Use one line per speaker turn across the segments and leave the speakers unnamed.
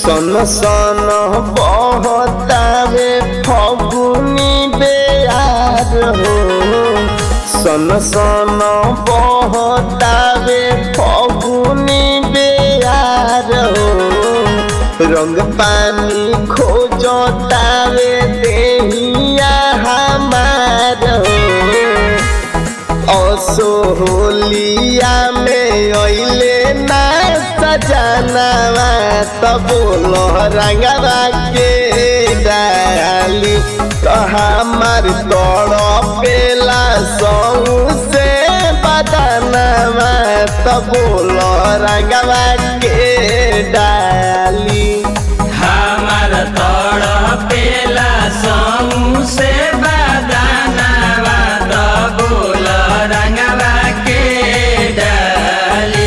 सन सन बहतावे फगुनी बेयार हो सन सन बहतावे फगुनी बेयार हो रंग पानी खोजतावे देहिया हमार हो असोहलिया में अइले ना सजनवा तब रंगवा के डाली तो हमार तड़पेला सौ से बदनवा तब रंगवा के डाली
हमार तड़पेला समूह से बदानवा दबोल रंगवा के डाली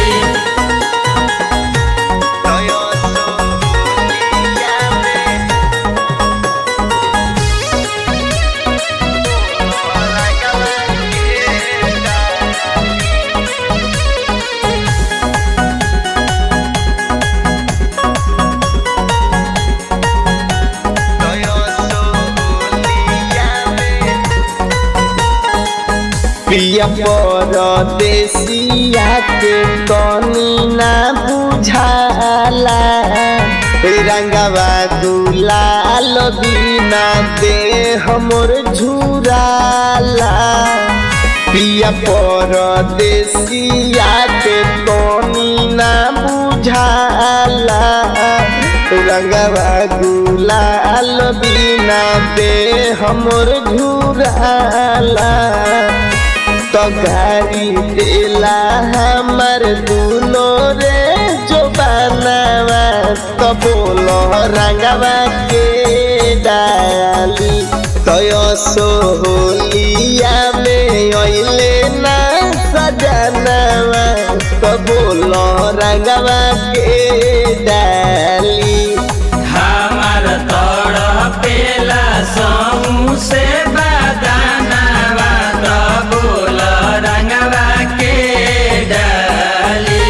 पिया परदेसिया के तनी ना बुझाला रंगवा दुलाल बिना दे हमर झुराला पिया परदेसिया के तनी ना बुझाला रंगवा गुलाल बिना दे हमर झुराला तो गाड़ी देला हमर दुनो रे जो बनावा तो बोलो रंगवा के डाली तो सोहलिया में अइले ना सजनवा तो बोलो रंगवा के डाली
हमार तड़पेला समूह से बदानवा दबोल रंगवा के डाली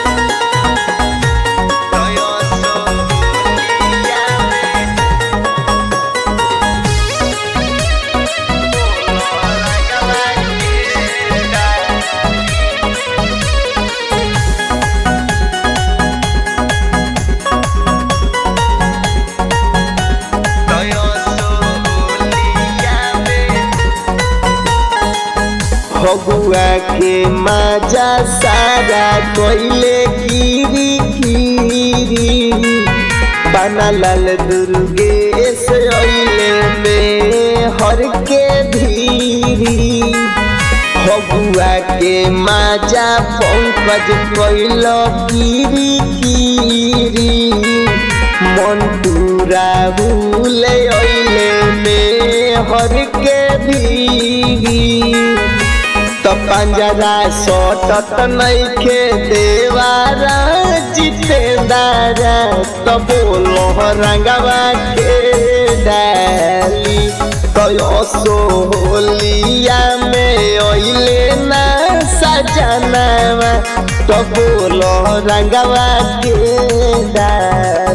फगुआ के मजा सारा कोइले गिरी गिरी बनल दुर्गेश अइले में हर के धीरी फगुआ के मजा पंकज कोइल गिरी गिरी मंटूरा भूले अइले में हर के भीरी तो पंजरा सटत नइखे देवारा जितेदारा तो बोलो रंगवा के डाली तो सोहलिया में अइले ना सजनवा तो बोलो रंगवा के डाली